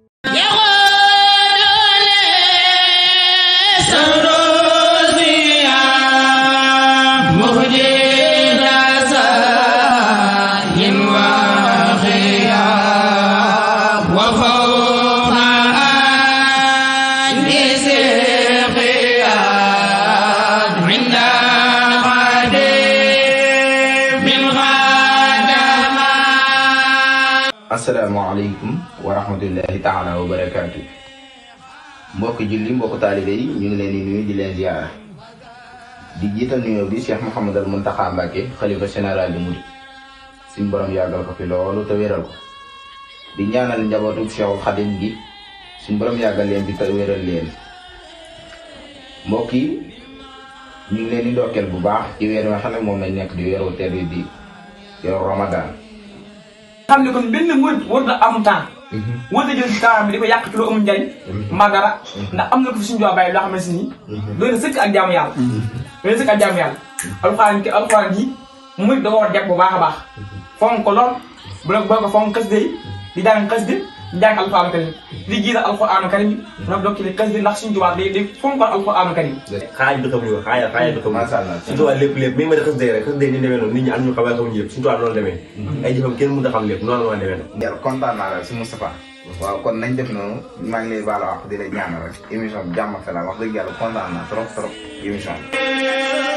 asalaamaaleykum wa rahmatullahi taala wa barakaatu mbokk julli mbokk taalibe yi ñu ngi leen di nuyu di leen ziyaara di jiital nuyoo bi Cheikh Mouhamadal Mountakha Mbacké xalifa général di murid suñ borom yàggal ko fi loolu te wéral ko di ñaanal njabootu Cheikhul Khadim gi suñ borom yàggal leen fi te wéral leen mbokk yi ñu ngi leen di ndokkeel bu baax ci weer wi nga xam ne moom lañ nekk di weeru tedd di weeru Ramadan xam ne kon benn murit war na am temps war na jël ci temps bi di ko yàq ci lu amul njariñ mbaa dara ndax am na ko fi suñu jox bàyyi loo xam ne si nii doy na sëkk ak jaamu yàlla doy na sëkk ak jaamu yàlla alxuraan ki alxuraan ji murit da ko war a jàpp bu baax a baax fonk ko lool bu la boo ko fonk xas day di jàng xas di di jàng alxuraanu karim di jiital alxuraanu karim nag dokki li xas di ndax suñu tubaab day day fonkoon alxuraanu karim xaaj bi xamuñu ko xaaj xaaj bi xamuñu Masha Allah. suñu tubaab lépp lépp mi ngi ma ne xës day rek xës day ni demee noonu nit ñi am ñu xamee xamuñu yëpp suñu tubaab noonu demee ay jëfam kenn mënut a xam lépp noonu la demee nag yàlla kontaan naa la si Moustapha waaw kon nañ def noonu maa ngi lay baal wax di la ñaanal rek émission bi jàmm ak salaam wax dëgg yàlla kontaan naa trop trop émission bi